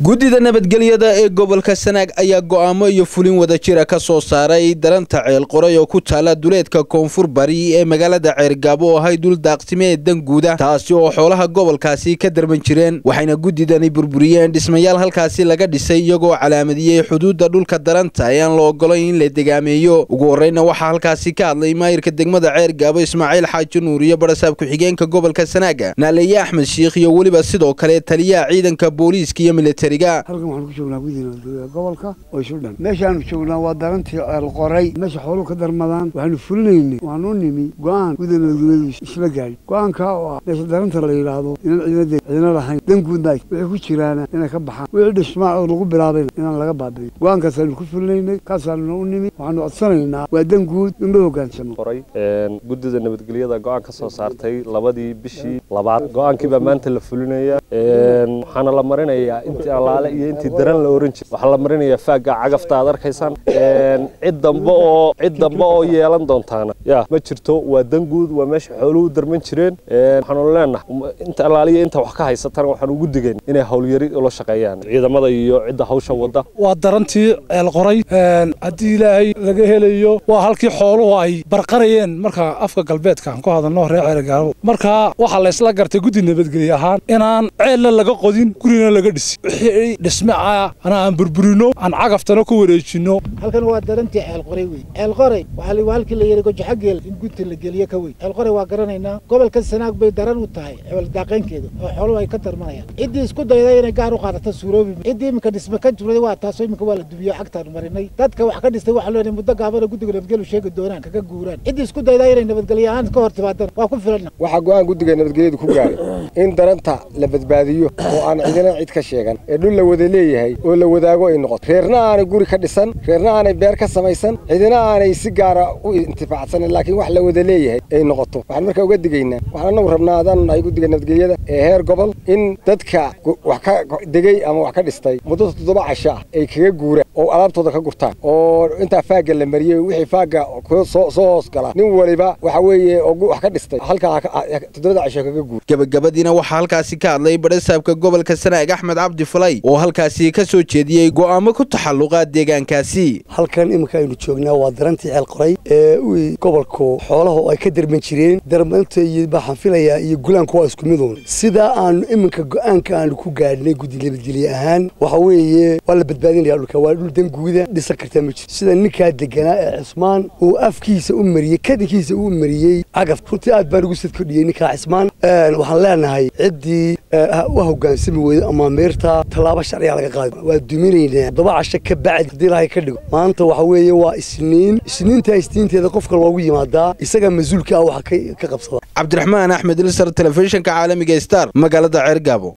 guddida nabadgelyada ee gobolka sanaag ayaa go'aamo iyo fulin wadajira ka soo saaray daranta ceel qoray oo ku taala duleedka koonfur bari ee magaalada ceergaabo oo ahay dul daaqsimee danguuda taasi oo xoolaha gobolkaasi ka darban jireen waxayna guddidani burburiyeen dhismayaal halkaasi laga dhisay iyagoo calaamadiyey xuduudda dhulka daranta ee aan la ogolayn in la degaameeyo ugu horreyna waxaa halkaasi ka hadlay maayirka degmada ceergaabo ismaaciil xaaji nuur iyo barasaab ku-xigeenka gobolka sanaaga naaleeye axmed shiikh iyo weliba sidoo kale taliyaha ciidanka booliiska iyo militariga halkan waxaanu ku joognaa guddida nabadgelyada gobolka oo isu dhan meeshaanu joognaa waa darantii ceel qoray meesha xooluhu ka darmadaan waxaanu fulinaynay waanu nimi go-aan guddida nabadgelyadu isla gaadhi go-aankaa oo ah meesha daranta la yidhaahdo inaan ciidana ciidana lahayn danguudna wixii ku jiraana inay ka baxaan wixii dhismaa oo lagu bilaabayna inaan laga baabi'in go-aankaasaanu ku fulinaynay kaasaanuna u nimi waxaanu codsanaynaa waa danguud in loo hogaansamo guddida nabadgelyada go-aan ka soo saartay labadii bishii labaad go-aankiibaa maanta la fulinaya waxaana la marinayaa intii allaale iyo intii daran la oran jiray waxaa la marinayaa faagga cagafta aad arkaysaan cid dambe oo cid dambe oo yeelan doontaana ya ma jirto waa danguud waa meesha xooluhu darman jireen waxaanu leenahay inta allaaliya inta wax ka haysatana waxaan ugu digayn inay howlyari ula shaqeeyaan ciidamada iyo cidda hawsha wada waa darantii ceel qoray haddii ilaahay laga helayo waa halkii xooluhu ay barqarayeen marka afka galbeedka aan ku hadalno reer ceelgaabo marka waxaa la isla gartay guddi nabadgelye ahaan inaan ceelna laga qodin gurina laga dhisi wixii dhisme ah ana aan burburino aan cagaftana ku wareejino halkan waa darantii ceel qoray wey ceel qoray waxaa waa halkii la yidhi gojaxageel in gudta la geliyo ka wey ceel qoray waa garanaynaa gobolka sanaag bay daran u tahay cebel daaqaynkeeda oo xooluhu ay ka darmanayaan ciddii isku dayday inay gaar u qaadato suuroobi ciddii iminka dhisme ka jurday waa taasoo iminka waa la dubiyo cagtaanu marinay dadka wax ka dhistay waxaa leenahay muddo gaabana guddiga nabadgelyu sheegi doonaan kaga guuraan ciddii isku dayday inay nabadgelyo ahaan ka hor timaadaan waa ku filan waxaa go-aan guddiga nabadgelyadu ku gaaray in daranta la badbaadiyo oo aan cidina cid ka sheegan ee dhul la wada leeyahay oo la wadaago ay noqoto reerna aanay guri ka dhisan reerna aanay beer ka samaysan cidina aanay si gaara u intifaacsanin laakiin wax la wada leeyahay ay noqoto waxaan markaa uga digaynaa waxaan anagu rabnaa adaanu nahay guddiga nabadgelyada ee heer gobol in dadka wax ka degey ama wax ka dhistay muddo toddoba casho ah ay kaga guuraan oo alaabtooda ka gurtaan oo intaa faagga la mariyey wixii faagga soo hoos gala nin waliba waxa weeye oo wax ka dhistay halkaa toddobada casho kaga guur gabagabadiina waxaa halkaasi ka hadlay barasaabka gobolka sanaag axmed cabdi falay oo halkaasi ka soo jeediyey go'aamo ku taxalluqa deegaankaasi halkan iminka aynu joognaa waa darantii ceel qoray ee gobolku xoolaha ay ka darman jireen darmanta iyo baxaan filayaa iyo gulaanku waa isku miduun sidaa aanu iminka go'aanka aanu ku gaadhnay guddi nabadgelye ahaan waxa weeye waa la badbaadinaya dhulka waa dhul danguuda dhisan kartaa ma jiro sida ninkaa deganaa ee cismaan uu afkiisa u mariyey kadinkiisa uu mariyey cagaf runtii aad baan ugu sadkordhiyey ninkaa cismaan waxaan leenahay ciddii u hogaansami weydo ama meerta tallaabo sharciga laga qaadi waa duminaynaa toddoba casho ka bacdi haddii ilaahay ka dhigo maanta waxa weeye waa isniin isniintaa isniinteeda qofka loogu yimaadaa isaga mas-uulka ah waxa ka qabsada cabdiraxmaan axmed ilsar telefishinka caalamiga star magaalada ceergaabo